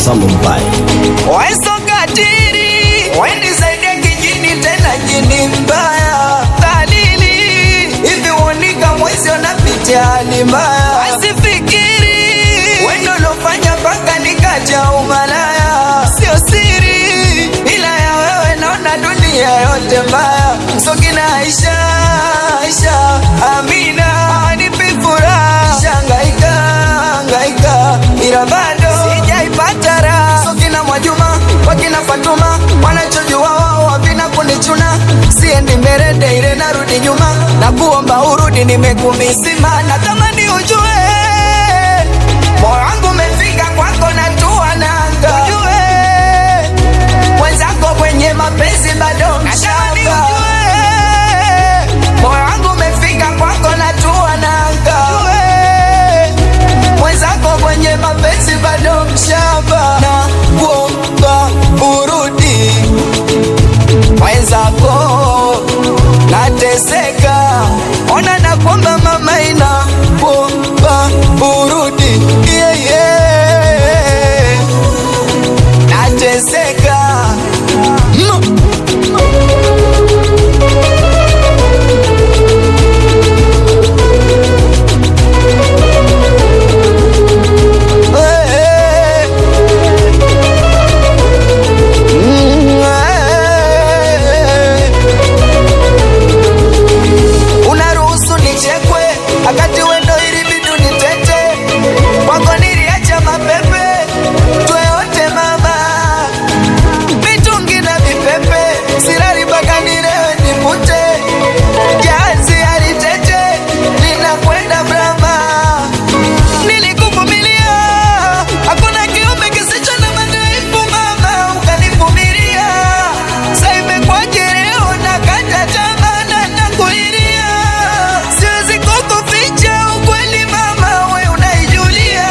Samumbai. Weso katiri wendi zaidi ya kijini tena jini mbaya dhalili hivi uonika mwezi unapitia hali mbaya asifikiri wendo lofanya mpaka nikaja umalaya sio siri ila ya wewe naona dunia yote mbaya sokina Aisha Aisha Amina anipi furaha shangaika hangaika ila bado sijaipata raha sokina Mwajuma wakina Fatuma wanachojua wao havina kunichuna siendi mbele ile narudi nyuma na kuomba urudi nimekumisima na kama ni ujue moyo wangu umefika kwako na tua nanga ujue mwenzako kwenye mapenzi bado mchanga moyo wangu umefika kwako na tua nanga ujue mwenzako kwenye mapenzi bado mshamba na kuomba urudi mwenzako nateseka ona na kwamba mama ina kuomba urudi yeah, yeah. nateseka mm. Eh, mm, eh. unaruhusu nichekwe akati wendo ili bidu nitete kwako niliacha mapepe tweote mama mitungi na vipepe sirari mpaka nilewe nipute jazi alitete linakwenda brama nilikuvumilia hakuna kiumbe kisicho na madhaifu mama ukanivumilia sa imekwaje leo nakata tamaa na nakulilia siwezi kukuficha ukweli mama we unaijulia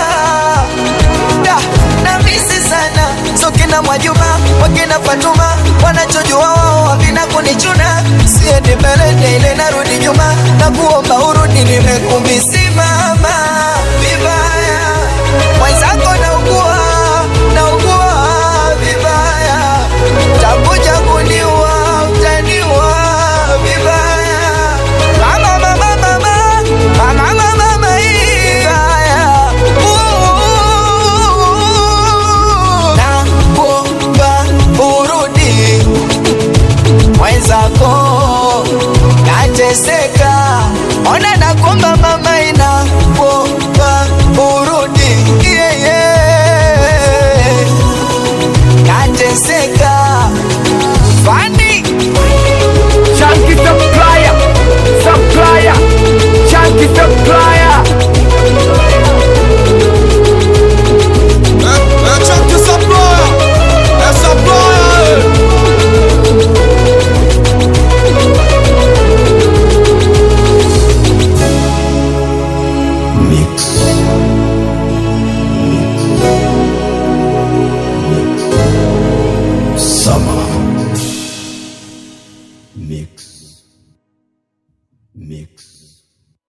da na misi sana so kina Mwajuma wakina Fatuma wanachojua wao havina kunichuna siendi mbele ile narudi nyuma na kuomba urudi nimekumisi